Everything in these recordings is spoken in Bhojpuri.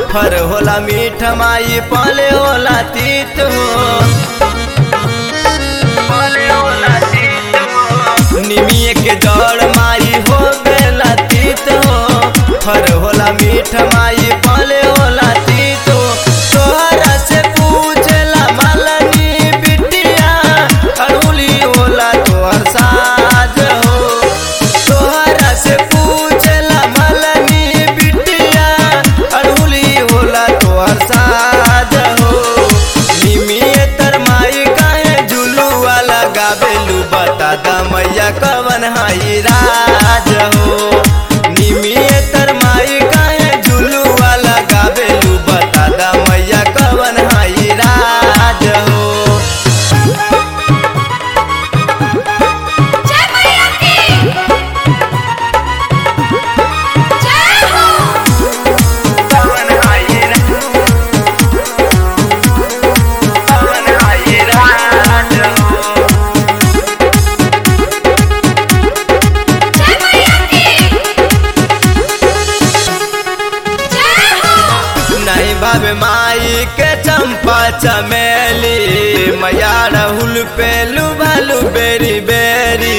फर होला मीठ माई पले होला तीत हो पले होला तीत हो निमिये के जड़ माई हो बेला तीत हो फर होला मीठ माई पले होला तीत हो तोहरा से पूछला मालनी बिटिया अड़ुली होला तोहर साज हो तोहरा से पूछला मालनी बिटिया अड़ुली होला तोहर साज हो निमिये तर माई काहे झुलुआ लगावेलू बता द मैया कवन हाई राज हो निमिये तर माई काहे झुलुआ लगावेलू बता द मैया कवन हाई राज हो जय मैया की जय हो कवन हाई कवन हाई राज हो जय मैया की जय हो नहीं भावे माई के चंपा चमेली मैया राहुल पे लुभालू बेरी बेरी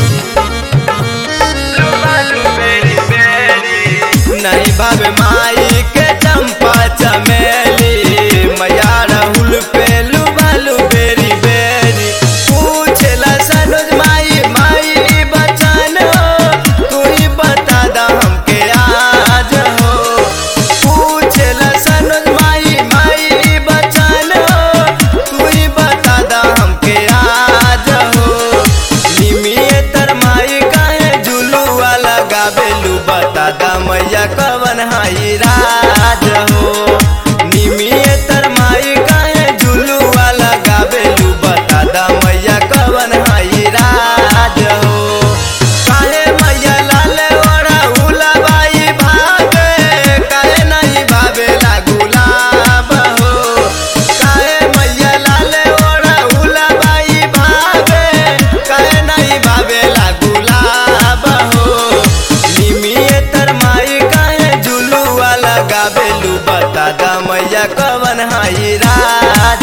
लुभालू बेरी बेरी नहीं भावे माई के चंपा चमेली मैया राहुल पे लुभालू बेरी बेरी पूछला सनोज माई माई बचन हो तू ही बता दा हमके आज हो पूछला सनोज माई माई बचन हो तू ही बता दा हमके आज हो निमिये तर माई काहे झुलुआ लगावेलू बता दा मैया कवन हाई राज हो निमिये तर माई काहे झुलुआ लगावेलू बता दा मैया कवन हाई राज हो काहे मैया लाल ओढ़ा उलबाई भागे काहे नहीं भावेला गुलाब हो काहे मैया लाल ओढ़ा उलबाई भागे काहे नहीं भावेला गुलाब हो निमिये तर माई काहे झुलुआ लगावेलू बता दा मैया कवन हाई राज